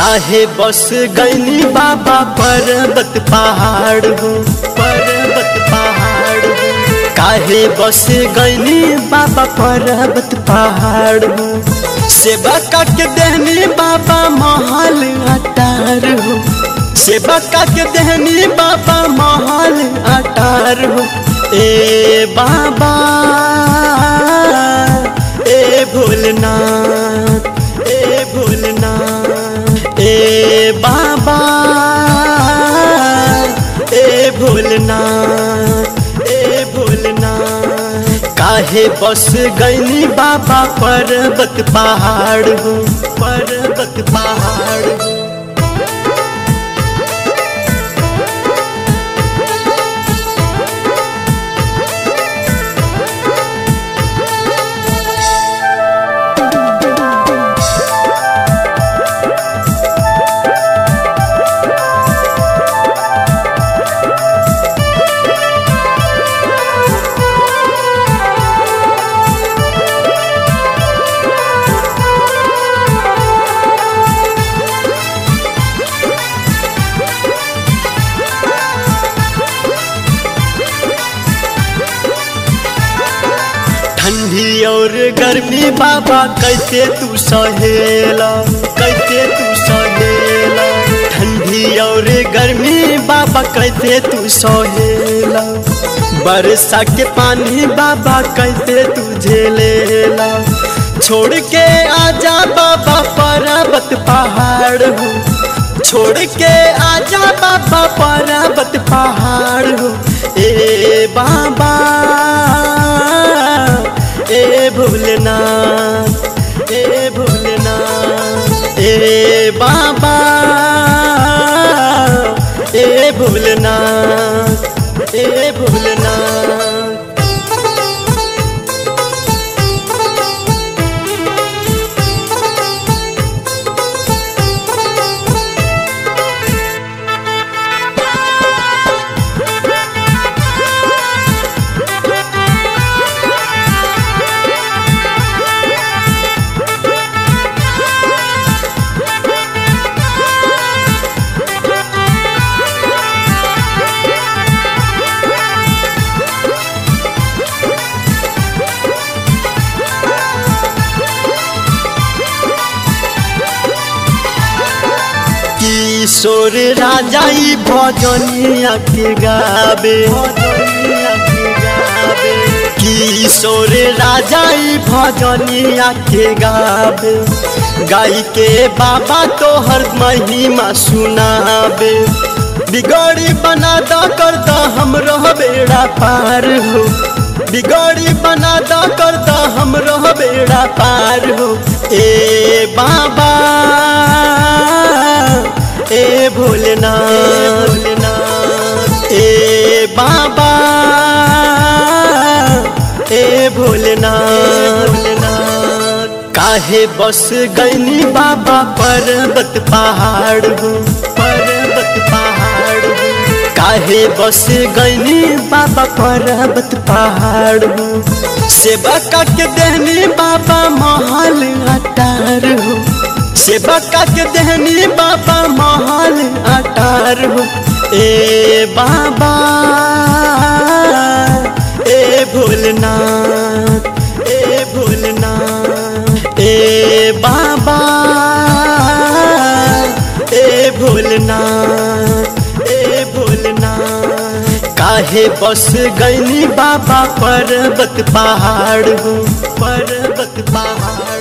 काहे बस गईनी बाबा पर्वत पहाड़ हो पर्वत पहाड़ हो काहे बस गईनी बाबा पर्वत पहाड़ हो सेवा के देहनी बाबा महल अटार हो सेवा के देहनी बाबा महल अटार हो ए बाबा ए भोलनाथ ए भोलनाथ ए बाबा ए भोलनाथ ए भोलनाथ काहे बस गईनी बाबा पर्वत पहाड़ हो पर्वत पहाड़ हो ठंडी और गर्मी बाबा कैसे तू सहेला कैसे तू सहेला ठंडी और गर्मी बाबा कैसे तू सहेला बरसा के पानी बाबा कैसे तू झेलेला छोड़ के आजा बाबा पर्वत पहाड़ हो छोड़ के आजा बाबा पर्वत पहाड़ हो ए बाबा ए भोलेनाथ ए भोलेनाथ ए बाबा ए भोलेनाथ ए भोलेनाथ किशोर राजा ई भजनिया के गावे भजनिया के गावे किशोर राजा ई भजनिया के गावे गाई के बाबा तो हर महिमा सुनावे बिगड़ी बना द कर द हमरो बेड़ा पार हो बिगड़ी बना द कर द हमरो बेड़ा पार हो ए बाबा ए भोलेनाथ भोलेनाथ ए बाबा ए भोलेनाथ भोलेनाथ काहे बस गईनी बाबा पर्वत पहाड़ हो पर्वत पहाड़ हो काहे बस गईनी बाबा पर्वत पहाड़ हो सेवा के देहनी बाबा महल अटार हो सेवा के देहनी बाबा महल अटार हो ए बाबा ए भोलनाथ ए भोलनाथ ए बाबा ए भोलनाथ ए भोलनाथ काहे बस गईनी बाबा पर्वत पहाड़ हो पर्वत पहाड़